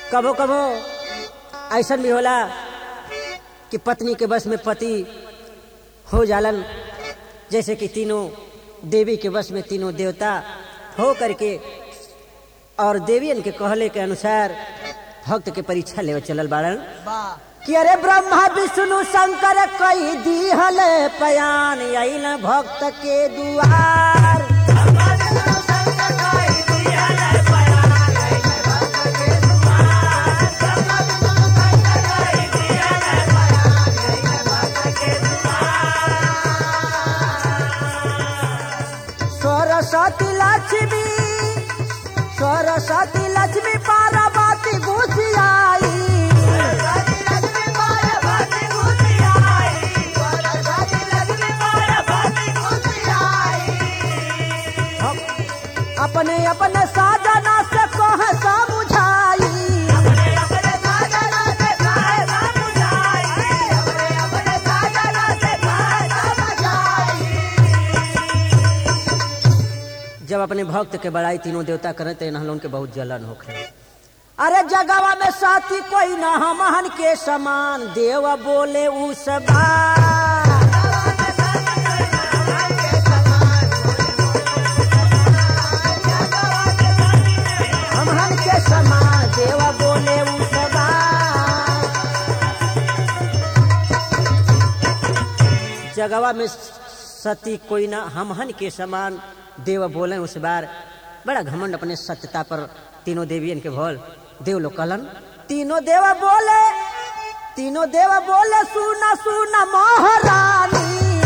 कबो कबो ऐसा भी होला कि पत्नी के बस में पति हो जालन जैसे कि तीनों देवी के बस में तीनों देवता हो करके और देवियन के कहले के अनुसार भक्त के परीक्षा लेवे चलल बाड़न कि अरे ब्रह्मा विष्णु शंकर कई दीहल पयान अइल भक्त के दुआर सरस्वती लक्ष्मी सरस्वती लक्ष्मी पार्वती घुसियाई अपने अपने साजना से कह समझाई जब अपने भक्त के बड़ाई तीनों देवता करे तो इन्हें उनके बहुत जलन होखे अरे जगवा में साथी कोई ना हमहन के समान देव बोले उस बार हमहन के समान देव बोले उस बार जगवा में सती कोई ना हमहन के समान देव बोले उस बार बड़ा घमंड अपने सत्यता पर तीनों देवियन के भोल देव लोग कहलन तीनों देव बोले तीनों देव बोले सुना सुना महारानी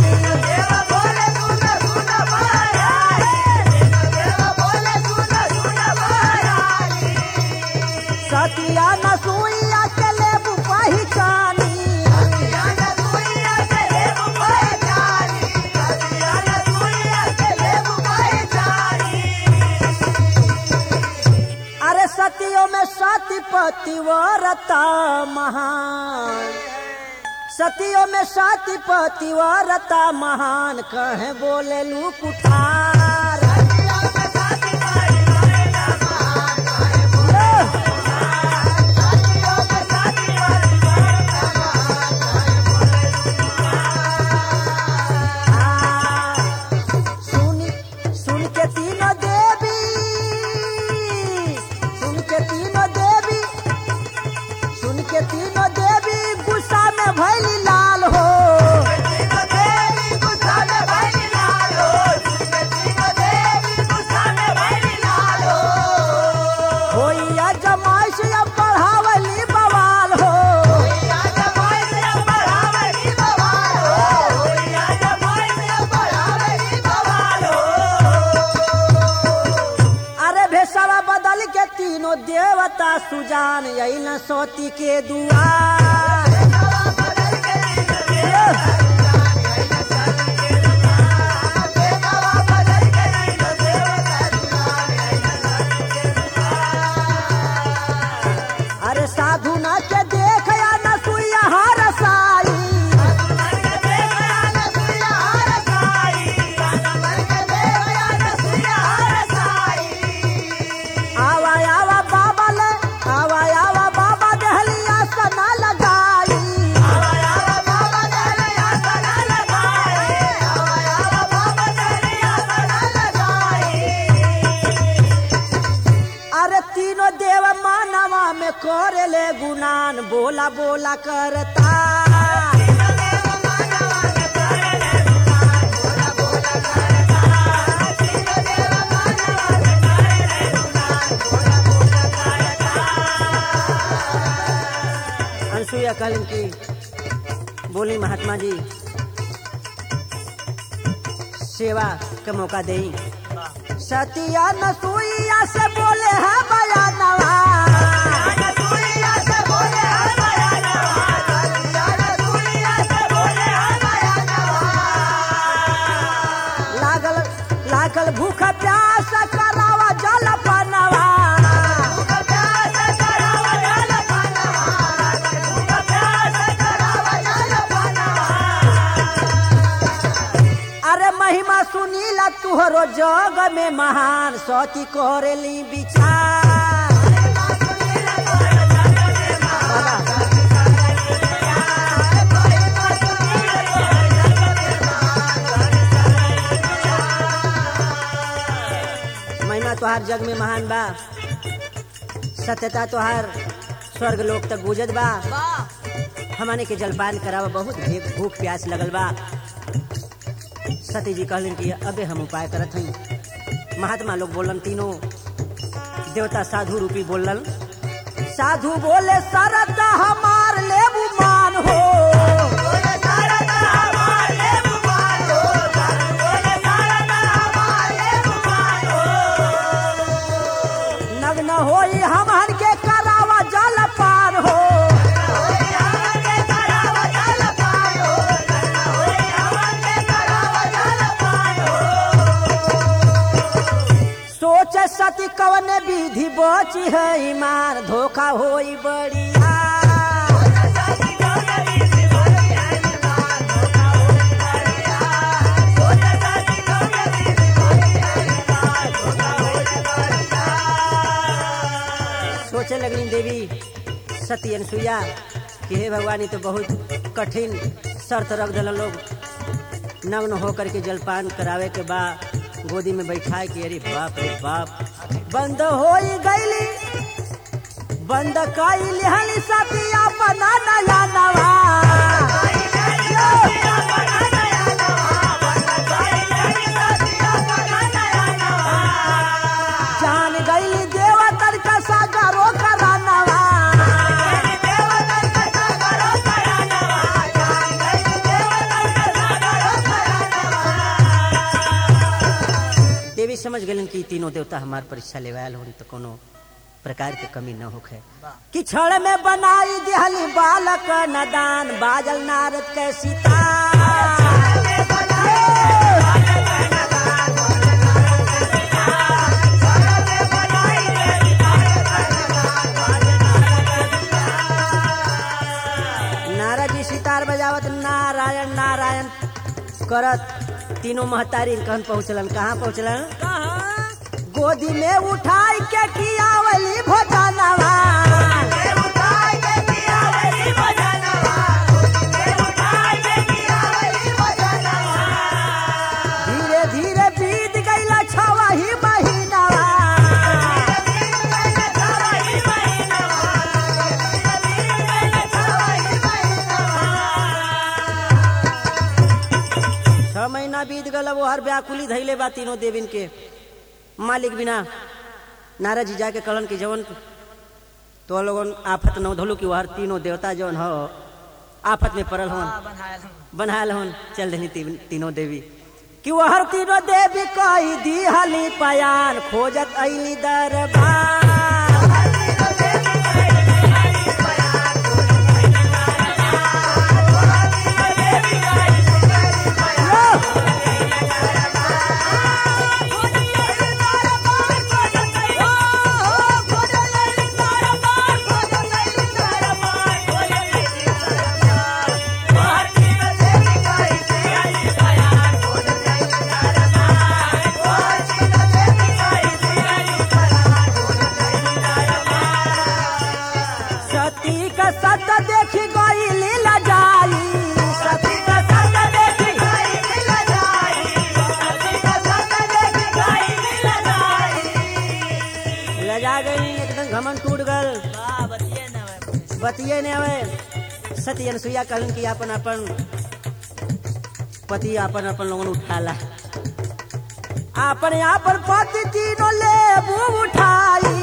सतिया न सुइया के लेबू पहिचानी अरे सतियों में सती पतिव्रता महान सतियों में सती पतिव्रता महान कहे बोले लू कुठार सुन सुन के तीनों देवी सुन के तीनों देवी सुन के तीनों देवी गुस्सा में भैली लाल हो होइया जमाइश अब बढ़ावली बवाल हो अरे भेसवा बदल के तीनों देवता सुजान अइल सोती के दुआर अरे साधु ना के देख या न सुइया हर साई आवा आवा बाबा ले आवा आवा बाबा दहलिया सना लगाई अरे तीनों देव मानवा में करे ले गुनान बोला बोला करता अनसुईया कहलन की बोली महात्मा जी सेवा का मौका देई सतिया नसुईया से बोले है बयानवा लागल लागल भूख प्यास करावा जल पनवा अरे महिमा सुनीला तुहरो जग में महान सती करेली विचार तोहार जग में महान बा सत्यता तोहार स्वर्ग लोक तक गुजत बा हमने के जलपान करावा बहुत भे- भूख प्यास लगल बा सती जी कहलन कि अबे हम उपाय करत हई महात्मा लोग बोलन तीनों देवता साधु रूपी बोलन साधु बोले सरत हमार लेबू मान हो नग्न होई हमन के करावा जल पार हो सोच सती कवन विधि बची है ईमान धोखा होई बढ़िया सोचे लगली देवी सती अनसुईया कि हे भगवान ये तो बहुत कठिन शर्त रख दिल लोग नग्न होकर के जलपान करावे के बा गोदी में बैठाए के अरे बाप रे बाप बंद हो गईली बंद कईली हली सतिया बना नया नवा जान गईली देवतर का सागरो करानवा देवी समझ गलन कि तीनों देवता हमार परीक्षा लेवायल होनी तो कोनो प्रकार के कमी न होखे कि क्षण में बनाई दिहली बालक नदान बाजल नारद के सीता नारद जी सितार बजावत नारायण नारायण करत तीनों महतारी कहन पहुँचलन कहाँ पहुँचलन गोदी में उठाई के कियावली भोजनवा धीरे धीरे बीत गईला छवा ही महीनावा छह महीना बीत गल वो हर व्याकुली धैले बा तीनों देविन के मालिक बिना नारद जी जाके कहलन कि जवन तो लोगन आफत न धोलू कि वहर तीनों देवता जवन हो आफत में पड़ल हवन बनायल हवन चल देनी ती, तीनों देवी कि वहर तीनों देवी कही दी हली पयान खोजत अली दरबार सती का सत देखी गई लीला जाई सती का सत देखी लजा गई एकदम घमन टूट गल बतिये ने हवे सती अनसुईया कहलन कि अपन अपन पति अपन अपन लोगन उठाला अपन अपन पति तीनों लेबू उठाई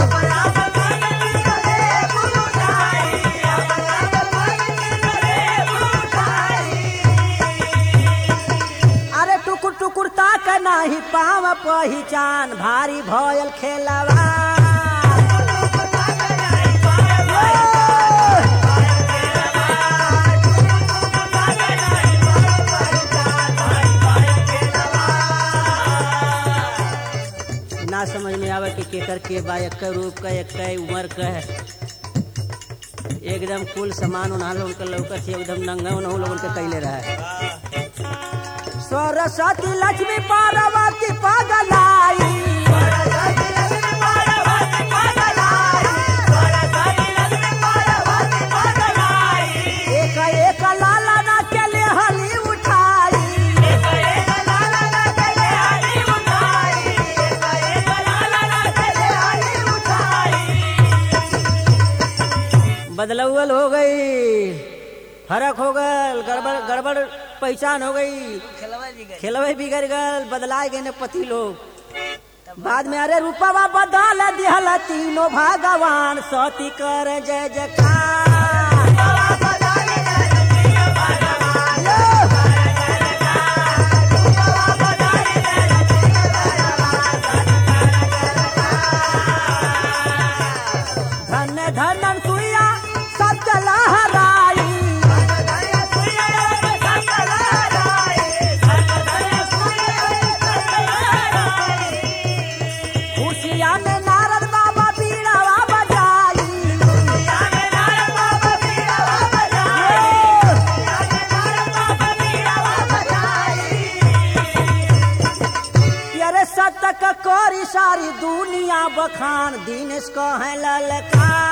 अरे टुकुर टुकुर ताक नाही पाव पहिचान भारी भयल खेलवा ना समझ में आवे कि केकर के बा एक रूप का एक उम्र का है एकदम कुल सामान उन्हा लोगन के लौकत है एकदम नंगा उन्हों लोगन के कैले रहा सरस्वती लक्ष्मी पार्वती पगलाई एक एक लाला ना के ले हली उठाई बदलौल हो गई फर्क हो गल गड़बड़ गड़बड़ पहचान हो गई खेलवा जी गए खेलवे बिगड़ गल बदलाए गए ने पति लोग बाद में अरे रूपवा बदल दिहला तीनों भगवान सती कर जय जयकार धन धन सुइया सब चला हराई खुशिया में नारद बाबा बीड़ावा बजाई अरे सतक कोरी सारी दुनिया बखान दिनेश को है ललकार